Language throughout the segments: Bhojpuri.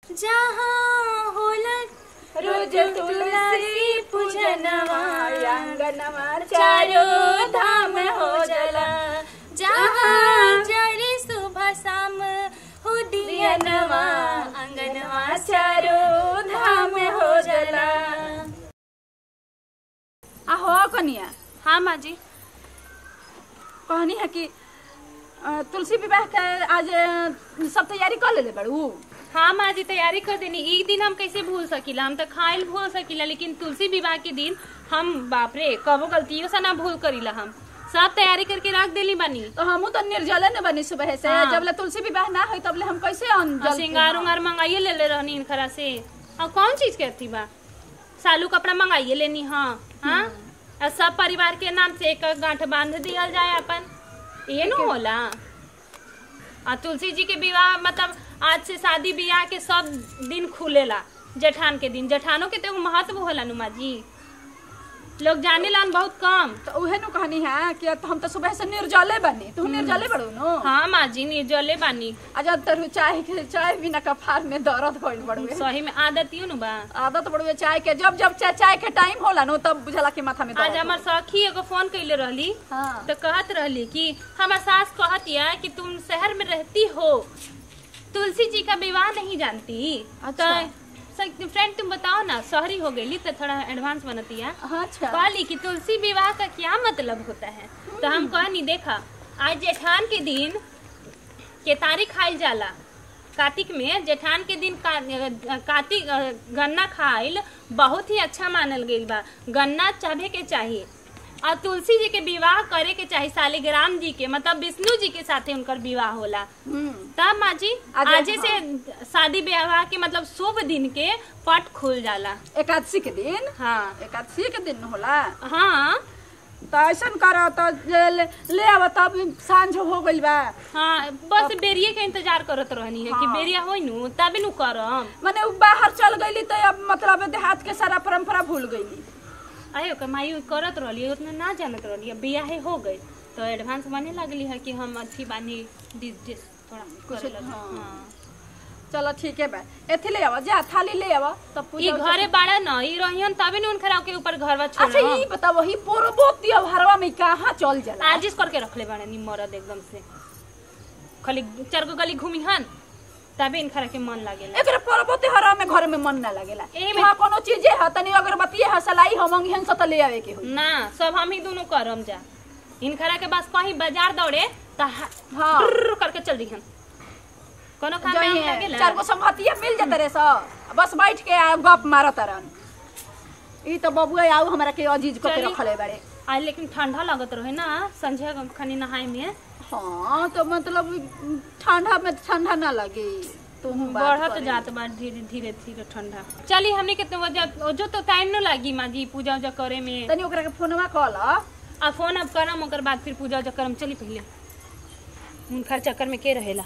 जहाँ होलत रोज तुलसी पूजनवा आंगनवा चारो धाम हो जला जहाँ जरी सुबह शाम हो दियनवा अंगनवा चारो धाम हो जला आ हो कनिया हाँ माँ जी कहनी है कि अ, तुलसी विवाह के आज अ, सब तैयारी कर लेले बड़ू हाँ माँ जी तैयारी कर देनी एक दिन हम कैसे भूल सकीला हम तो खाइल भूल सकीला लेकिन तुलसी विवाह के दिन हम बाप रे कबो गलतियों से ना भूल करीला हम सब तैयारी करके रख देली बानी तो हमू तो निर्जले न बनी सुबह से हाँ। जब ले तुलसी विवाह ना होई तब ले हम कैसे अन और जल श्रृंगार उंगार मंगाइए ले ले रहनी इनखरा से और कौन चीज के थी बा सालू कपड़ा मंगाइए लेनी हाँ हाँ और सब परिवार के नाम से एक एक गांठ बांध दिया जाए अपन ये न होला और तुलसी जी के विवाह मतलब आज से शादी ब्याह के सब दिन खुलेला जेठान के दिन जेठानों के तो एगो महत्व होला नुमा जी लोग जाने लान बहुत कम तो उहे नु कहनी है कि तो हम तो सुबह से निर्जले बनी तू निर्जले बड़ू नो हाँ माँ जी निर्जले बानी आज तरु चाय के चाय बिना कफार में दर्द होइल बड़ू सही में आदत यू नु बा आदत बड़ू चाय के जब जब चाय चाय के टाइम होला नो तब बुझला कि माथा में दर्द आज हमार सखी एगो फोन कैले रहली हाँ तो कहत रहली कि हमार सास कहत या कि तुम शहर में रहती हो तुलसी जी का विवाह नहीं जानती अच्छा। तो फ्रेंड तुम बताओ ना शहरी हो गई तो थोड़ा एडवांस बनती है हाँ, अच्छा कहली कि तुलसी विवाह का क्या मतलब होता है तो हम कहनी देखा आज जेठान के दिन केतारी खाइल जाला कार्तिक में जेठान के दिन का- कार्तिक अ, गन्ना खाइल बहुत ही अच्छा मानल गईल बा गन्ना चाहे के चाहिए और तुलसी जी के विवाह करे के चाहिए शालिग्राम जी के मतलब विष्णु जी के साथे उनकर विवाह होला हम्म तब माँ जी आज- आजे से शादी ब्याह के मतलब शुभ दिन के पट खुल जाला एकादशी के दिन हाँ एकादशी के दिन होला हाँ तो ऐसा करो तो जे ले, ले आव तब सांझ हो गइल बा हाँ बस बेरिए के इंतजार करत रहनी है कि हाँ। बेरिया होई नु तबे नु करम माने उ बाहर चल गईली तो अब मतलब देहात के सारा परंपरा भूल गईली आयो कमाई करत रहली उतना ना जानत रहली अब बियाहे हो गई तो एडवांस बने लगली है कि हम अच्छी बानी डिस डिस थोड़ा कुछ- करे लगी। हाँ। हाँ। चलो ठीक है बा एथी ले आवा जा थाली ले आवा तब ई पूजा घरे बाड़ा न ई रहियन तबे नु उनखरा के ऊपर घरवा छोड़ अच्छा ये बता वही पोरबो त्योहारवा में कहाँ चल जाला आजिश करके रखले बाड़े नी मरद एकदम से खाली चार गो गली घूमी हन तबे इनखरा के मन लागेला एकरे पोरबो त्योहारवा में घर में मन ना लागेला एही में- हाँ कोनो चीजे है तनी अगरबत्ती है सलाई हम अंगिहन से त ले आवे के होई ना सब हम ही दोनों करम जा इनखरा के पास कहीं बाजार दौड़े त हा- हाँ टुर्र करके चल दिहन कोनो काम में जही हम है, लागेला चार गो संगतिया मिल जाते रे सब बस बैठ के आ गप मारत रहन ई तो बबुआ आऊ हमरा के अजीज को के चली। रखले बारे आज लेकिन ठंडा लगत रहे ना संझे खनी नहाए में हाँ तो मतलब ठंडा में ठंडा ना लगे तू बढ़त जात बा धीरे धीरे धीरे ठंडा चली हमने के तो वजह जो तो टाइम न लागी माँ जी पूजा उजा करे में तनी ओकरा के फोनवा कॉल आ फोन अब करम ओकर बाद फिर पूजा उजा करम चली पहले उनकर चक्कर में के रहेला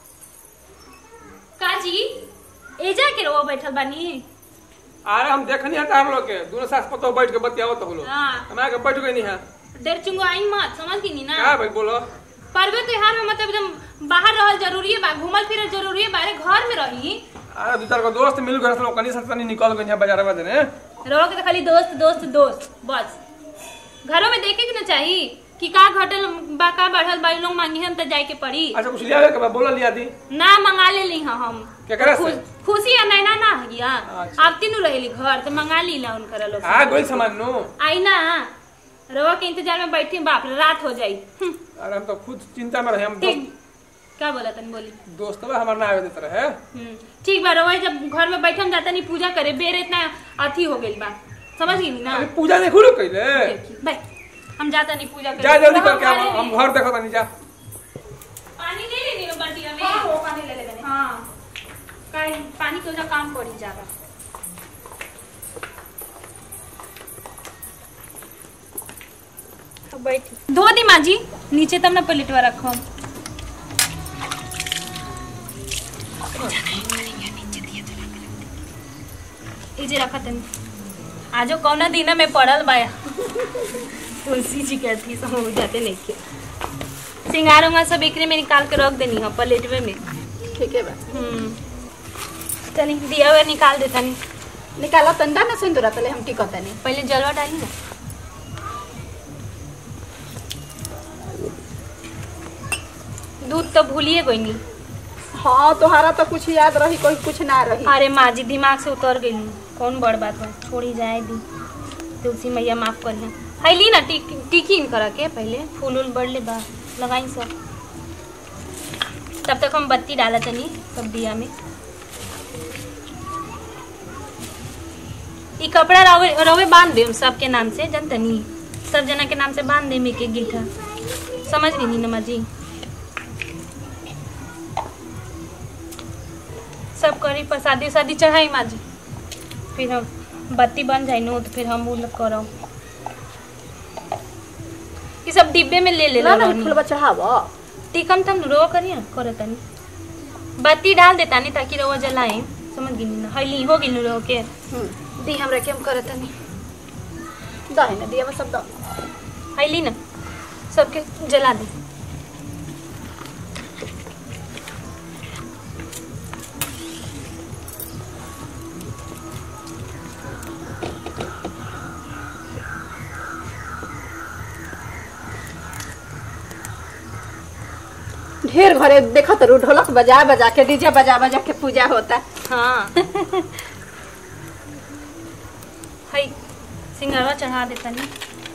काजी एजा के रो बैठल बानी अरे हम देखनी है तार लोग के दोनों सास पतो बैठ के बतियावत हो लोग हाँ हमारे के बैठ गई नहीं है देर चुंगो आई मत समझ गई नी ना क्या भाई बोलो पर्व त्योहार में मतलब एकदम बाहर रहल जरूरी है बा घूमल फिरल जरूरी है बारे घर में रही अरे दो चार को दोस्त मिल गए लोग कनी से तनी निकल गई है बाजार में देने रहो के तो खाली दोस्त दोस्त दोस्त बस घरों में देखे के ना चाहिए कि का घटल बा का बढ़ल बा इ लोग मांगी हम तो जाए के पड़ी अच्छा कुछ लिया के बोला लिया दी ना मंगा ले ली हाँ हम केकरा से खुश- खुशी है नैना ना है गया अच्छा। अब तीनों रहेली घर तो मंगा ली ला उनकर लोग आ गोल सामान नो आई ना रवा के इंतजार में बैठी बाप रे रात हो जाई हम्म, अरे हम तो खुद चिंता में रहे हम ठीक दोस्त क्या बोला तन बोली दोस्त हमारा ना आवे देते रहे हम्म, ठीक बा रवा जब घर में बैठे हम जाता नहीं पूजा करे बेर इतना अथी हो गई बा समझ गई ना अरे पूजा नहीं खुलो कइले भाई हम जाता नहीं पूजा करे जा जल्दी रवा करके हम पानी हम ले- घर देखो तनी जा पानी ले लेनी हो बाल्टिया में हाँ, वो पानी ले ले बने। हाँ काहे पानी के वजह काम पड़ी जाएगा तो बैठ धो दी माँ जी नीचे तब ना पलटवा रखो इजे रखा तनी आजो कौना दिन में पड़ल बाया तुलसी जी के अथी सब हो जाते नहीं के सिंगार उंगार सब एकरे में निकाल के रख देनी है प्लेटवे में ठीक है बा हम्म तनी दिया हुआ निकाल दे तनी निकाला तंदा ना सिंदूरा तले हम टिकत नहीं पहले जलवा डाली ना दूध तो भूलिए गई नहीं हाँ तोहारा तो कुछ याद रही कोई कुछ ना रही अरे माँ जी दिमाग से उतर गई कौन बड़ बात बा छोड़ी जाए दी तुलसी मैया माफ करिए हैली ना टिक टिकी करा के पहले फूल उल बढ़ ले बा लगाई सब तब तक हम बत्ती डाला तनी सब दिया में ई कपड़ा रवे रवे बांध दे सबके नाम से जन तनी सब जना के नाम से बांध दे एक एक गीठा समझ गई नी नमा जी सब करी प्रसादी उसादी चढ़ाई माँ जी फिर हम बत्ती बन जाई नो तो फिर हम उ लोग करौ ये सब डिब्बे में ले ले ना ना रहनी। फूल चढ़ाव टिकम तम रो करिए करो तनी बत्ती डाल देता नहीं ताकि रवा जलाए समझ गई ना हली हो गई रो के दी हमरा के हम करो तनी दही ना दिया सब दो हली ना सबके जला दे ढेर घरे देखत रू ढोलक बजा बजा के डीजे बजा बजा के पूजा होता हाँ हई सिंगरवा चढ़ा देता नहीं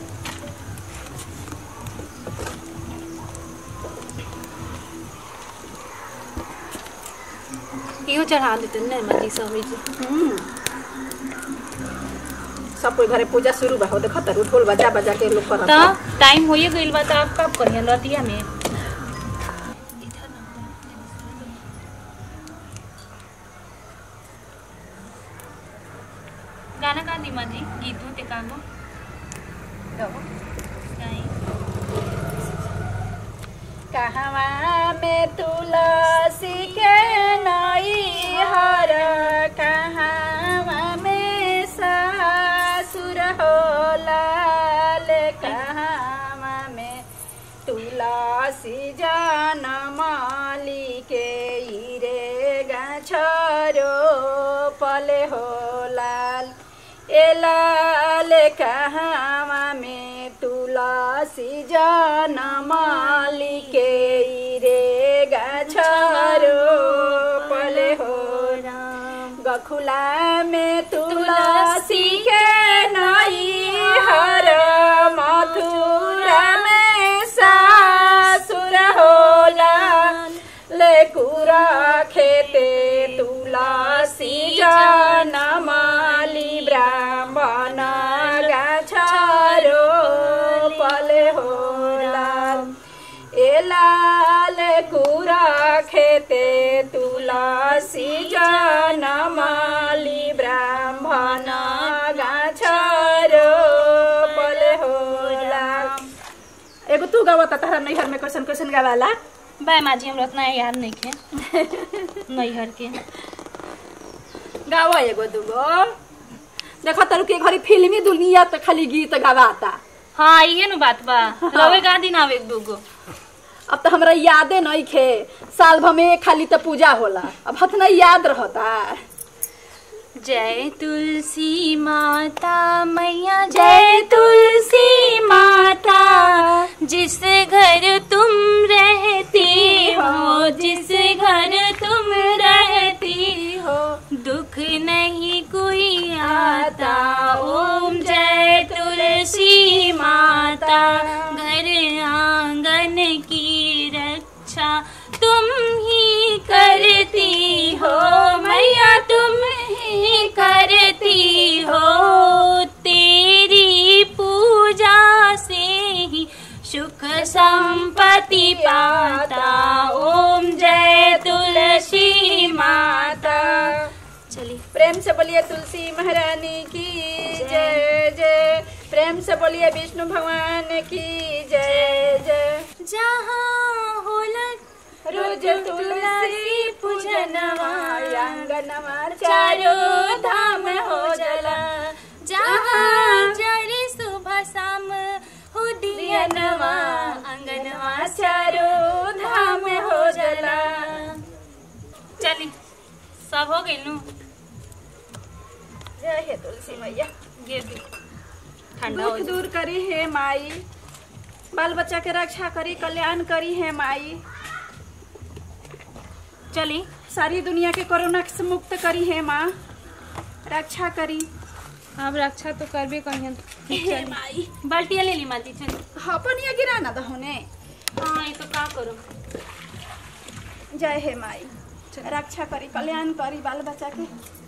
इहो चढ़ा देते नहीं मजी सब जी हम्म। सब कोई घरे पूजा शुरू बा हो देखत रू ढोल बजा बजा के लोग करत तो टाइम होइए गइल बा तो आप कब करिए लतिया में गाना गा दी माजी गीत होते कागो गाई कहवा में तुलसी के नई हर कहवा में सासुर हो लाल कहवा में तुलसी जन माली के रे गछरो पले हो लाल ए लाल कहवा में तुलसी जन माली के रे गछरो पले हो गखुला में तुलसी के नई हर मथुरा में सासुर होला लेकुरा खेते तुलसी जन माली ब्राह्मण गाछरो पले होला ए लाल कुरा खेते तुलसी जन माली ब्राह्मण गाछरो पले होला एगो तू गावता तारा नैहर में कैसन कैसन गावाला बाय माजी हमरा उतना याद नहीं खे नैहर के गावा एगो दूगो देखो तरु के घरी फिल्मी दुनिया तो खाली गीत गावाता हाँ ये नु बात बा रवे गा दिन आवे एक दूगो अब तो हमरा यादे नहीं खे साल भर में खाली तो पूजा होला अब हतना याद रहता जय तुलसी माता मैया जय तुलसी माता जिस घर तुम रहती हो जिस घर तुम रहती हो दुख नहीं कोई आता ओम जय तुलसी माता घर आंगन की रक्षा तुम ही करती हो मैया तुम ही करती हो तेरी पूजा से ही सुख संपत्ति पाता ओम जय तुलसी माता चलिए प्रेम से बोलिए तुलसी महारानी की जय जय प्रेम से बोलिए विष्णु भगवान की जय जय जहाँ होलक रोज तुलसी पूजनवा आंगनवा चारो धाम हो जला जहाँ जरी सुबह शाम हो दियनवा अंगनवा चारो धाम हो जला चली सब हो गइल नु जय हे तुलसी मैया गिर दी ठंडा हो दुख जाई। दूर करी हे माई बाल बच्चा के रक्षा करी कल्याण करी हे माई चली सारी दुनिया के कोरोना से मुक्त करी हे माँ रक्षा करी अब रक्षा तो करबे कहियन हे माई बाल्टिया ले ली माती चल अपन ये गिराना दहोने हाँ ये तो का करो जय हे माई रक्षा करी कल्याण करी बाल बच्चा के